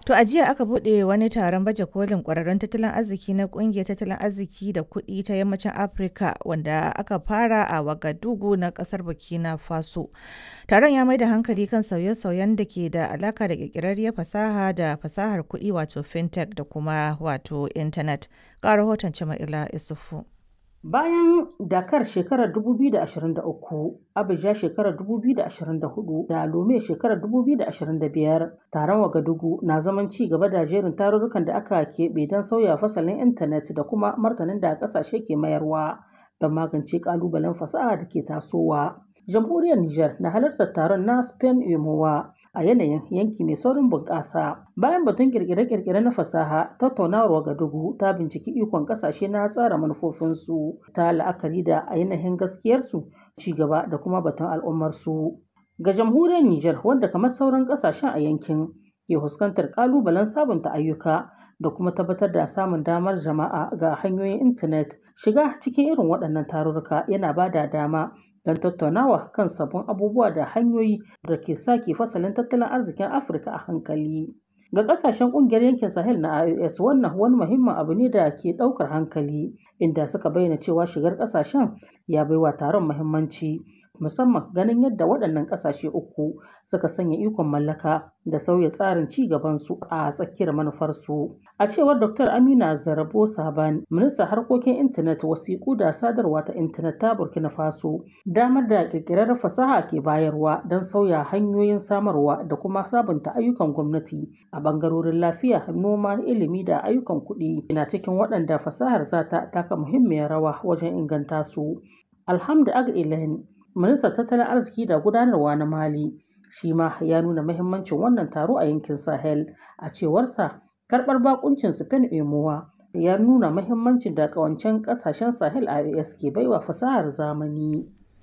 To a jiya aka buɗe wani taron baje kolin ƙwararrun tattalin arziki na ƙungiyar tattalin arziki da kuɗi ta yammacin Afirka wanda aka fara a Wagadugu na ƙasar Burkina Faso. Taron ya mai da hankali kan sauye-sauyen da ke da alaka da ƙirƙirarriyar fasaha da fasahar kuɗi wato fintech da kuma wato intanet. Ga rahoton Jama'ila Isufu. Bayan Dakar shekarar 2023, Abuja shekarar 2024 da Lome shekarar 2025, taron Wagadugu na zaman ci gaba da jerin tarurrukan da aka keɓe don sauya fasalin intanet da kuma martanin da ƙasashe ke mayarwa don magance ƙalubalen fasaha da ke tasowa. Jamhuriyar Nijar na halartar taron na Spain Emowa a yanayin yanki mai saurin bunƙasa. Bayan batun kirkire-kirkire na fasaha, tattaunawar Wagadugu ta binciki ikon ƙasashe na tsara manufofinsu ta la'akari da ainihin gaskiyarsu, ci gaba da kuma batun al'ummarsu. Ga jamhuriyar Nijar wanda kamar sauran ƙasashen a yankin ke fuskantar ƙalubalen sabunta ayyuka da kuma tabbatar da samun damar jama'a ga hanyoyin intanet shiga cikin irin waɗannan tarurruka yana ba da dama don tattaunawa kan sabbin abubuwa da hanyoyi da ke sake fasalin tattalin arzikin afirka a hankali ga kasashen kungiyar yankin sahel na ios wannan wani muhimmin abu ne da ke daukar hankali inda suka bayyana cewa shigar kasashen ya baiwa taron muhimmanci musamman ganin yadda waɗannan ƙasashe uku suka sanya ikon mallaka da sauya tsarin ci gabansu a tsakiyar manufarsu. A cewar Dr. Amina Zarabo Saban, ministan harkokin intanet wasiƙu da sadarwa ta intanet ta Burkina Faso, damar da ƙirƙirar fasaha ke bayarwa don sauya hanyoyin samarwa da kuma sabunta ayyukan gwamnati a ɓangarorin lafiya, noma, ilimi da ayyukan kuɗi na cikin waɗanda fasahar za ta taka muhimmiyar rawa wajen inganta su. Alhamdu Ag ministan tattalin arziki da gudanarwa na mali shi ma ya nuna mahimmancin wannan taro a yankin sahel a cewarsa karbar bakuncin spain emowa ya nuna mahimmancin da kawancen kasashen sahel ias ke baiwa fasahar zamani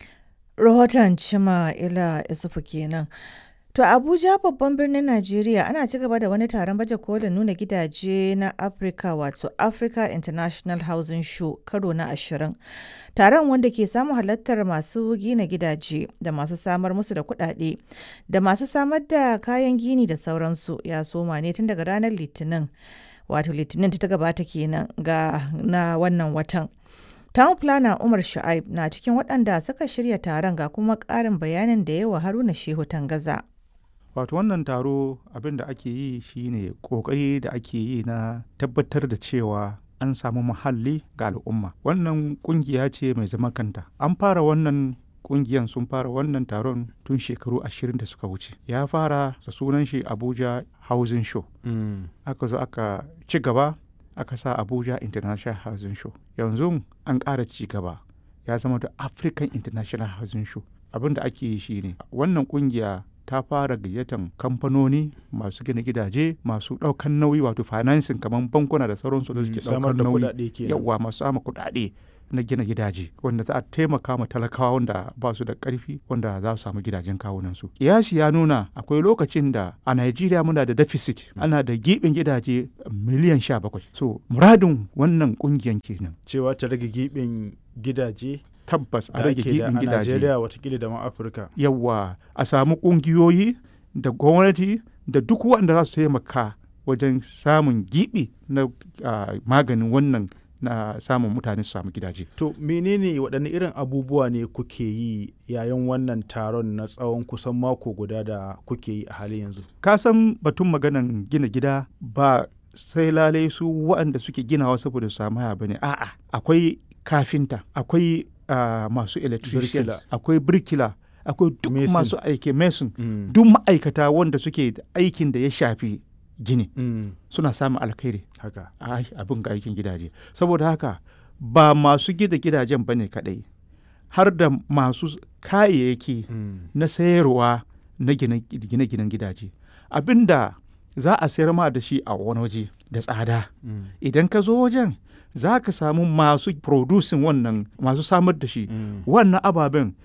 Rahoton Cima Ila Isufu kenan. To Abuja babban birnin Najeriya ana ci gaba da wani taron baje kolin nuna gidaje na Africa wato Africa International Housing Show karo na ashirin. Taron wanda ke samun halartar masu gina gidaje da masu samar musu da kuɗaɗe da masu samar da kayan gini da sauransu ya soma ne tun daga ranar Litinin. Wato Litinin ta gabata kenan ga na wannan watan. Town Planner Umar Shu'aib na cikin waɗanda suka shirya taron ga kuma ƙarin bayanin da yawa Haruna Shehu Tangaza. wato wannan taro abin da ake yi shine kokari da ake yi na tabbatar da cewa an samu muhalli ga al'umma wannan kungiya ce mai zama kanta an fara wannan kungiyan sun fara wannan taron tun shekaru ashirin da suka wuce ya fara da sunan shi abuja housing show mm. aka zo aka ci gaba aka sa abuja international housing show yanzu an ƙara ci gaba ya zama da african international housing show abin da ake yi shine wannan kungiya ta fara gayyatan kamfanoni masu gina gidaje masu ɗaukan nauyi wato financing kamar bankuna da sauransu da suke ɗaukar nauyi yawa masu sama kuɗaɗe na gina gidaje wanda za a taimaka ma talakawa wanda ba su da ƙarfi wanda za su samu gidajen kawunan su kiyasi ya nuna akwai lokacin da a Najeriya muna da deficit ana da gibin gidaje miliyan sha bakwai so muradin wannan ƙungiyan kenan cewa ta rage gibin gidaje tabbas a rage gibin gidaje. Najeriya watakila da ma Afirka. Yawwa a samu ƙungiyoyi da gwamnati da duk wanda za su taimaka wajen samun gibi na uh, maganin wannan na samun mutane su samu gidaje. To menene waɗanne irin abubuwa ne kuke yi yayin wannan taron na tsawon kusan mako guda da kuke yi a halin yanzu? Ka san batun maganan gina gida ba sai lalai su waɗanda suke ginawa saboda su samu haya bane a'a akwai kafinta akwai uh, masu electrician akwai birkila akwai duk masu aiki mason mm. duk ma'aikata wanda suke aikin da ya shafi gini mm. suna samun alkhairi haka abin ga aikin gidaje saboda haka ba masu gida gidajen ba ne kadai har da masu kayayyaki mm. na sayarwa na gine-ginen gidaje abinda za a sayar ma da shi a wani waje da tsada idan ka zo wajen za ka samu masu producing wannan masu samar da shi mm. wannan ababen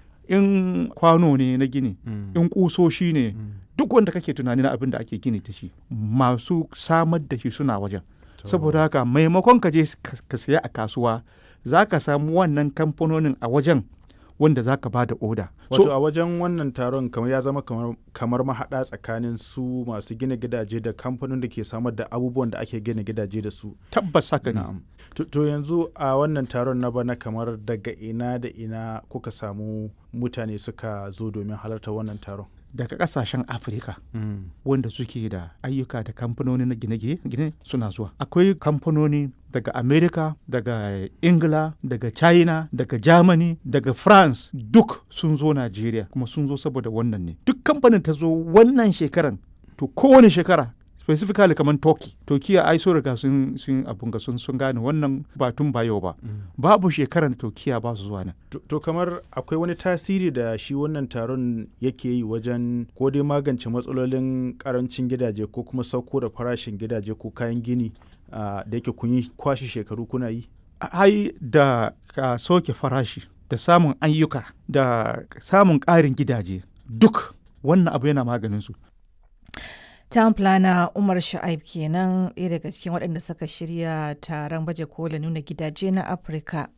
in kwano ne na gini mm. in kusoshi ne mm. duk wanda kake tunani na abin da ake gini da shi masu samar da shi suna wajen saboda haka maimakon ka je ka saya a kasuwa za ka samu wannan kamfanonin a wajen wanda za ka ba da oda wato a wajen wannan taron kamar ya zama kamar, kamar mahaɗa tsakanin su masu gina gidaje da kamfanin da ke samar da abubuwan da ake gina gidaje da su tabbas haka ne na'am to, to yanzu a wannan taron na bana kamar daga ina da ina kuka samu mutane suka zo domin halarta wannan taron daga kasashen afirka wanda suke da ayyuka da kamfanoni na gine-gine suna zuwa akwai kamfanoni daga america daga ingila daga china daga germany daga france duk sun zo nigeria kuma sun zo saboda wannan ne duk kamfanin ta zo wannan shekaran to kowane shekara specifically kamar turkey turkiya ai so riga sun sun abun ga sun sun gane wannan batun ba yau ba babu shekaran turkiya ba su zuwa nan to, to kamar akwai wani tasiri da shi wannan taron yake yi wajen ko dai magance matsalolin karancin gidaje ko kuma sauko da farashin gidaje ko kayan gini uh, da yake kun yi kwashe shekaru kuna yi ai da ka soke farashi da samun ayyuka da samun ƙarin gidaje duk wannan abu yana maganin su Town planner Umar Sha'ib kenan ɗaya daga cikin waɗanda suka shirya taron baje kola nuna gidaje na Afirka.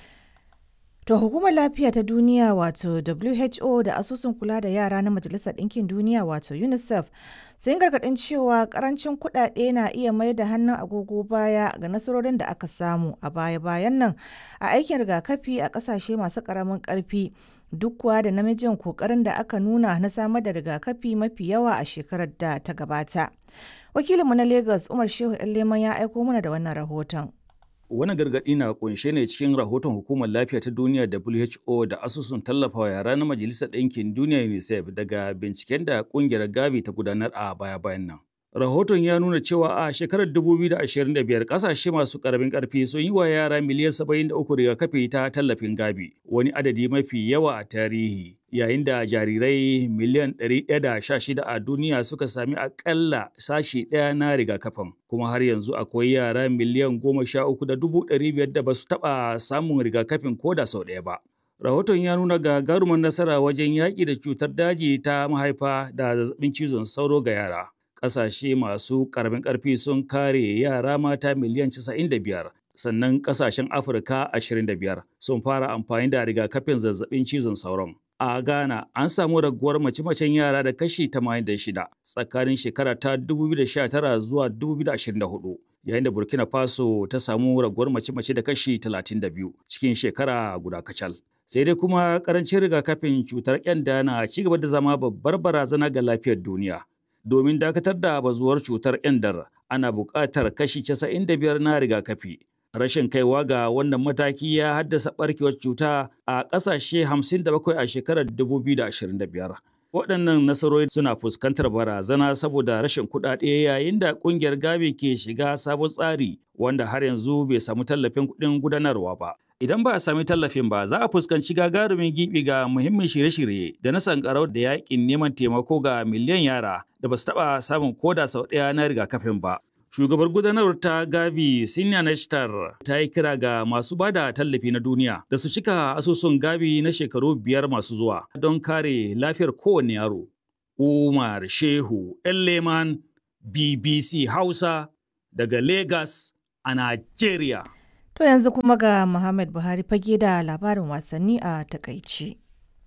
To hukumar lafiya ta duniya wato WHO da asusun kula da yara na Majalisar Ɗinkin Duniya wato UNICEF sun gargaɗin cewa ƙarancin kuɗaɗe na iya mai da hannun agogo baya ga nasarorin da aka samu a baya-bayan nan a aikin rigakafi a ƙasashe masu ƙaramin ƙarfi. duk kuwa da namijin kokarin da aka nuna na samar da rigakafi mafi yawa a shekarar da ta gabata. Wakilinmu na Lagos Umar Shehu Leman ya aiko mana da wannan rahoton. Wani gargaɗi na kunshe ne cikin rahoton Hukumar Lafiya ta Duniya WHO da asusun tallafawa yara na Majalisar Ɗinkin Duniya UNICEF daga binciken da ƙungiyar Gavi ta gudanar a baya-bayan nan. Rahoton ya nuna cewa a shekarar 2025 kasashe masu karamin karfi sun yi wa yara miliyan 73 rigakafi ta tallafin gabi, wani adadi mafi yawa a tarihi. Yayin da jarirai miliyan 116 a duniya suka sami akalla sashi ɗaya na rigakafin, kuma har yanzu akwai yara miliyan 13,500 da ba su taɓa samun rigakafin ko da sau ɗaya ba. Rahoton ya nuna gagarumar nasara wajen yaƙi da cutar daji ta mahaifa da zazzabin cizon sauro ga yara. ƙasashe masu ƙaramin ƙarfi sun kare yara mata miliyan 95 sannan ƙasashen afirka 25 sun fara amfani da rigakafin zazzabin cizon sauron a ghana an samu raguwar mace-macen yara da kashi 86 tsakanin shekara ta 2019 zuwa 2024 yayin da burkina faso ta samu raguwar mace-mace da kashi 32 cikin shekara guda kacal sai dai kuma karancin rigakafin cutar kyanda na ci gaba da zama babbar barazana ga lafiyar duniya domin dakatar da bazuwar cutar ƙyandar ana buƙatar kashi 95 na rigakafi. Rashin kaiwa ga wannan mataki ya haddasa ɓarkewar cuta a ƙasashe 57 a shekarar 2025. Waɗannan nasarori suna fuskantar barazana saboda rashin kuɗaɗe yayin da ƙungiyar Gavi ke shiga sabon tsari wanda har yanzu bai samu tallafin kuɗin gudanarwa ba. Idan ba a sami tallafin ba, za a fuskanci gagarumin gibi ga muhimmin shirye-shirye da na sankarau da yakin neman taimako ga miliyan yara da ba su taɓa samun koda sau ɗaya na rigakafin ba. Shugabar gudanarwar ta Gavi Sinya Nashtar ta yi kira ga masu bada tallafi na duniya da su cika asusun Gavi na shekaru biyar masu zuwa don kare lafiyar kowane yaro. Umar Shehu Leman BBC Hausa daga Lagos a Najeriya. To yanzu kuma ga Muhammad Buhari fage da labarin wasanni a takaice.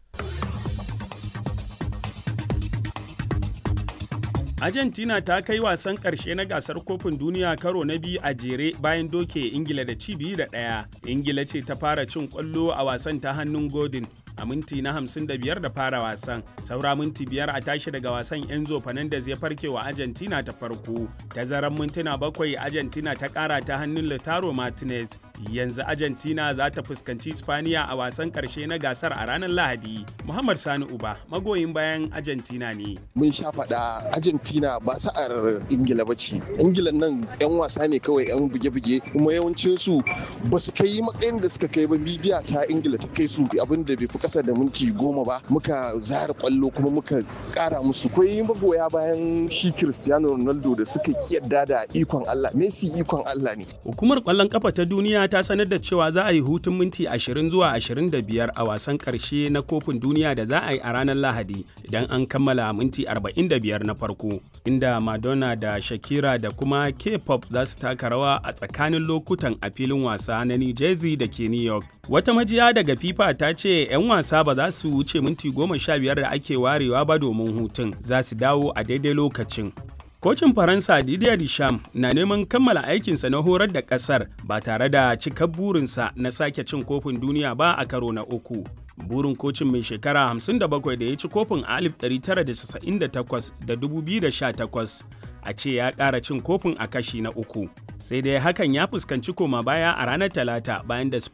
Argentina ta kai wasan ƙarshe na gasar kofin duniya karo na biyu a jere bayan doke Ingila da ci biyu da ɗaya. Ingila ce ta fara cin ƙwallo a wasan ta hannun Godin a minti na 55 da fara wasan. Saura minti biyar a tashi daga wasan Enzo Fernandez ya farke wa Argentina ta farko. Tazaran mintuna bakwai Argentina ta ƙara ta hannun Lautaro Martinez. Yanzu Argentina za ta fuskanci Spaniya a wasan ƙarshe na gasar a ranar Lahadi. Muhammad Sani Uba magoyin bayan Argentina ne. Mun sha faɗa Argentina ba sa'ar Ingila ba ce. Ingila nan 'yan wasa ne kawai 'yan buge-buge kuma yawancinsu ba su kai matsayin da suka kai ba bidiya ta Ingila ta kai su abin da bai fi kasa da minti goma ba muka zara kwallo kuma muka kara musu kwai magoya bayan shi Cristiano Ronaldo da suka kiyarda da ikon Allah Messi ikon Allah ne hukumar kwallon kafa ta duniya Argentina ta sanar da cewa za a yi hutun minti 20 zuwa 25 a wasan ƙarshe na kofin duniya da za a yi a ranar Lahadi idan an kammala minti 45 na farko, inda Madonna da Shakira da kuma K-pop za su taka rawa a tsakanin lokutan a filin wasa na New Jersey da ke New York. Wata majiya daga FIFA ta ce 'yan wasa ba za su wuce minti 15 da ake warewa ba domin hutun, za su dawo a daidai lokacin. Kocin Faransa Didier Deschamps na neman kammala aikinsa na horar da ƙasar ba tare da cikar burinsa na sake cin kofin duniya ba a karo na uku. Burin kocin mai shekara 57 da ya ci kofin a 1998 da 2018 a ce ya ƙara cin kofin a kashi na uku. Sai dai hakan ya fuskanci koma baya a ranar Talata bayan da